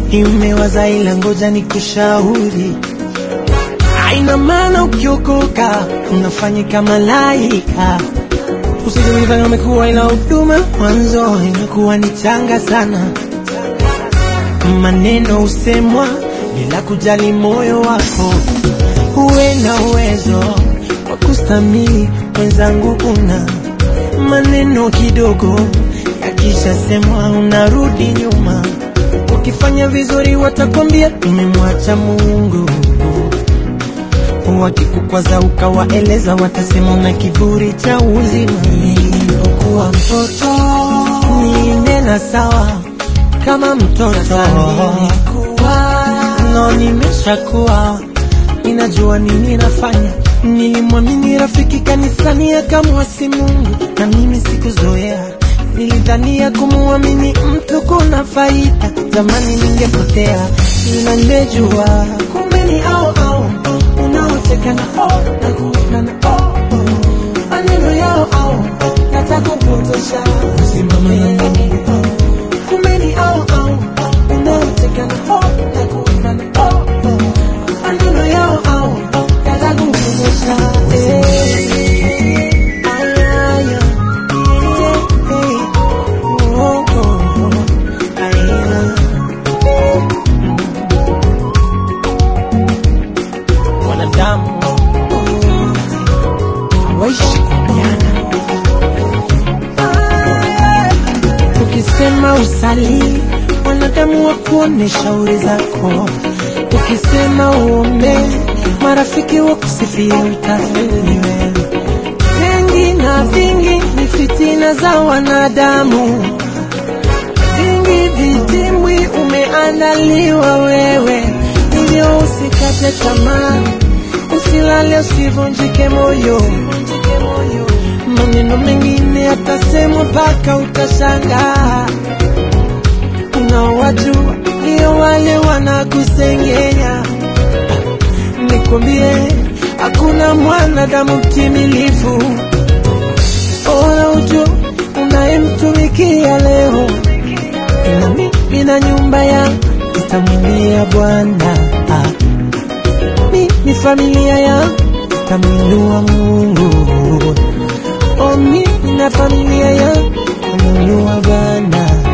Nimewaza ila ngoja nikushauri, haina maana ukiokoka unafanyika malaika. Usije kujifanya umekuwa, ila huduma mwanzo inakuwa ni changa sana. Maneno husemwa bila kujali moyo wako, uwe na uwezo wa kustamili. Mwenzangu, una maneno kidogo yakishasemwa unarudi nyuma. Ukifanya vizuri watakwambia umemwacha Mungu, wakikukwaza ukawaeleza watasema una kiburi cha uzima. Nilipokuwa mtoto ninena sawa kama mtoto nilikuwa, no nimeshakuwa ninajua nini nafanya. Nilimwamini rafiki kanisani akamwasi Mungu, na mimi sikuzoea Nilidhania kumwamini mtu kuna faida, zamani ningepotea, ila nimejua kumbe ni au au unaoteka na oh na kuweka na oh maneno yao au yatakupotosha, simama na Mungu. Kumbe ni au au unaoteka na oh na kuweka na oh maneno yao au yatakupotosha eh. Aya, aya. Wanadamu hawaishi kuambiana. Ukisema usali, wanadamu wakuone shauri zako. Ukisema uombe, marafiki wakusifia utafeli wewe mengi na vingi ni fitina za wanadamu, vingi vitimwi umeandaliwa wewe, hivyo usikate tamaa, usilale, usivunjike moyo. Maneno mengine yatasemwa mpaka utashangaa. Unaowajua ndio wale wanakusengenya. Nikwambie, hakuna mwanadamu mtimilifu. Bora ujue unayemtumikia leo, na mimi na nyumba yangu nitamwimbia Bwana. Ah, Mimi familia yangu nitamwinua Mungu. Oh, mimi na familia yangu nitamwinua Bwana.